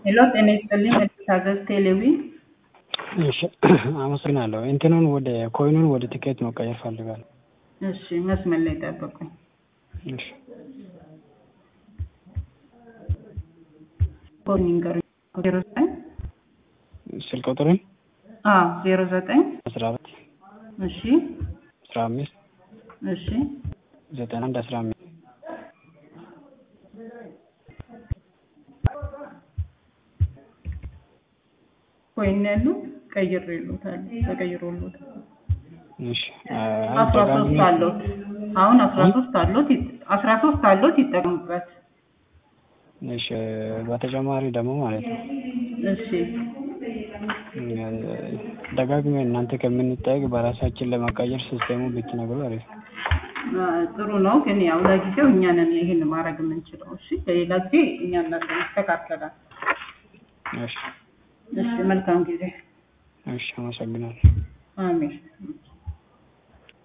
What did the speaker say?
ሄሎ ጤና ይስጥልኝ መታዘዝ ቴሌቪ እሺ አመሰግናለሁ። እንትኑን ወደ ኮይኑን ወደ ቲኬት መቀየር ፈልጋለሁ። እሺ መስመር ላይ ጠብቁኝ። እሺ ኮድ ይንገሩኝ። ዜሮ ዘጠኝ ስልክ ቁጥርን አዎ ዜሮ ዘጠኝ አስራ አራት እሺ አስራ አምስት እሺ ዘጠና አንድ አስራ አምስት ኮይን ያሉ ቀይሬሎታል ተቀይሮሎታል። እሺ አስራ ሶስት አሎት አሁን አስራ ሶስት አሎት አስራ ሶስት አሎት ይጠቀሙበት። እሺ በተጨማሪ ደግሞ ማለት ነው እሺ ደጋግሜ እናንተ ከምንጠየቅ በራሳችን ለመቀየር ሲስቴሙ ብትነግሩ አሪፍ ነው። አ፣ ጥሩ ነው ግን ያው ለጊዜው እኛ ነን ይሄን ማድረግ የምንችለው። እሺ ለሌላ ጊዜ እኛ እናንተ ይስተካከላል። እሺ እሺ መልካም ጊዜ። እሺ አመሰግናለሁ። አሜን።